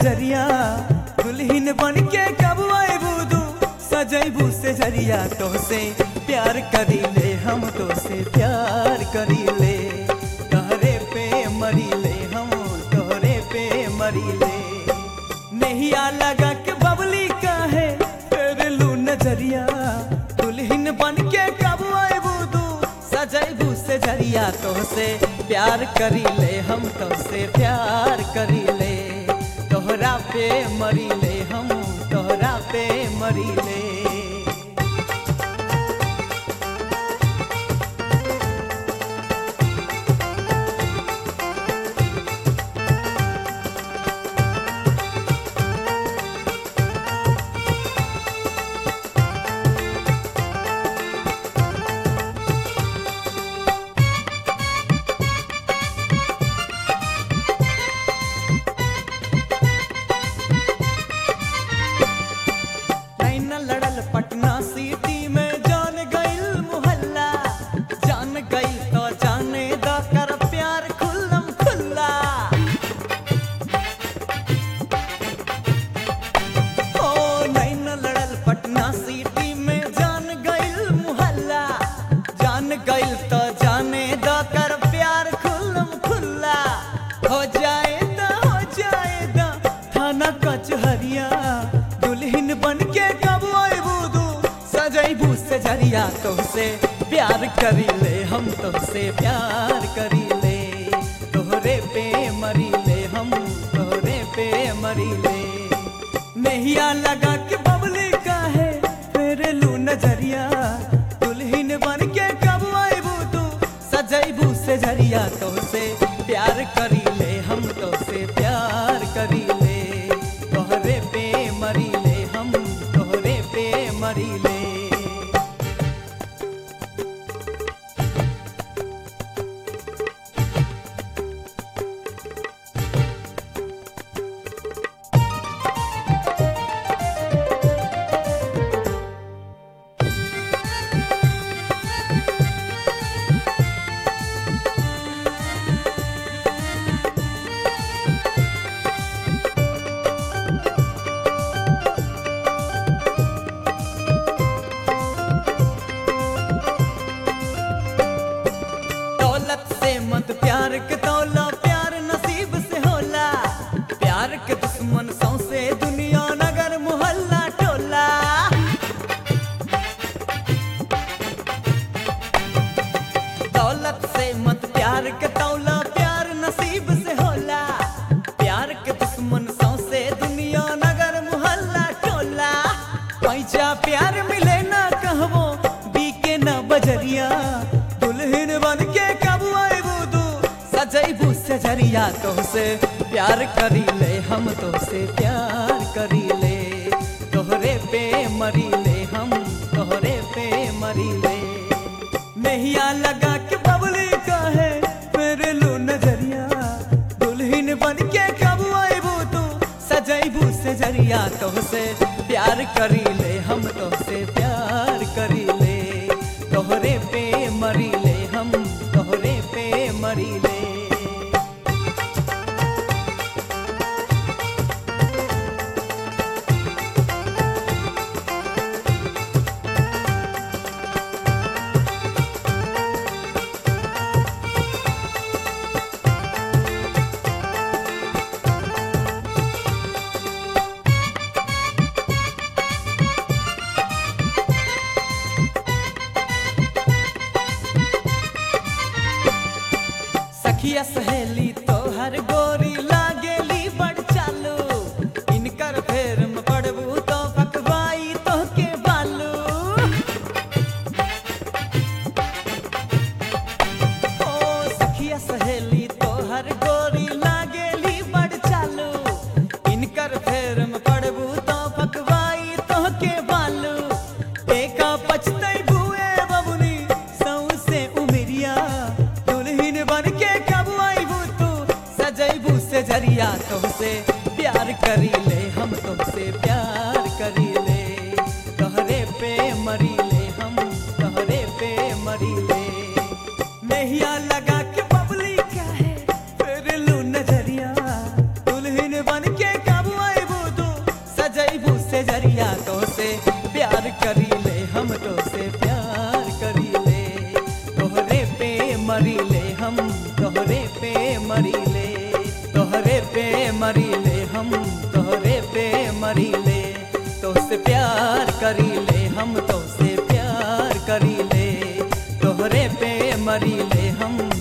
नजरिया दुल्हन बन के कब आएबू तू सजैबू से जरिया तोहसे प्यार करी ले हम तोहसे प्यार करी ले तोहरे पे मरी ले हम तोहरे पे मरी ले नहिया लगा के बबली काहे फेर लू नजरिया दुल्हन बन के कब आएबू तू सजैबू से जरिया तोहसे प्यार करी ले हम तोहसे प्यार करी ले तोहरा पे मरी ले हम तोहरा पे मरी ले लाइन लड़ल पटना सिटी में जान गइल मोहल्ला जान गइल तो जाने द कर प्यार खुल्लम खुल्ला ओ लाइन लड़ल पटना सिटी में जान गइल मोहल्ला जान गइल तो जाने द कर प्यार खुल्लम खुल्ला हो जाए द हो जाए द थाना कचहरिया दुल्हन बन के कब आएबू तू सजैबू से जरिया तोहसे प्यार करी ले हम तोहसे प्यार करी ले तोहरे पे मरी ले हम तोहरे पे मरी ले नहिया लगा के बबली काहे फेर लू नजरिया दुल्हन बन के कब आएबू तू सजैबू से जरिया तोहसे प्यार करी ले हम तोहसे प्यार करी ले तोहरे पे मरी ले हम तोहरे पे मरी ले दौलत से मत प्यार के तौला प्यार नसीब से होला प्यार के दुश्मन सौसे दुनिया नगर मोहल्ला टोला दौलत से मत प्यार के तौला प्यार नसीब से होला प्यार के दुश्मन सौसे दुनिया नगर मोहल्ला टोला पैसा प्यार मिले ना कहबो बीके ना बजरिया दुल्हन बन के कब आएबू तू सजैबू से जरिया तोहसे प्यार करी ले हम तोहसे प्यार करी ले तोहरे पे मरी ले हम तोहरे पे मरी ले नहिया लगा के बबली काहे मेरे लो नजरिया दुल्हन बन के कब आएबू तू सजैबू से जरिया तोहसे प्यार करी ले हम तोहसे प्यार करी ले तोहरे पे मरी ले हम तोहरे पे मरी ले सखिया सहेली तोहर गोरी लागेली बड़ चालू इनकर फेर में पड़बू तो पकवाई तो के बालू ओ सखिया सहेली तोहर गोरी लागेली बड़ चालू इनकर फेर में पड़बू तो पकवाई तो के बालू एका पछतई बुए बबुनी सौसे उमरिया दुल्हन बन के कब आईबू तू सजैबू से जरिया तुमसे प्यार करी ले हम तुमसे प्यार करी ले तोहरे पे मरी ले हम तोहरे पे मरी ले नहिया लगा के बबली क्या है फिर लू नजरिया दुल्हन बन के कब करी ले हम तो से प्यार करी ले तोहरे पे मरी ले हम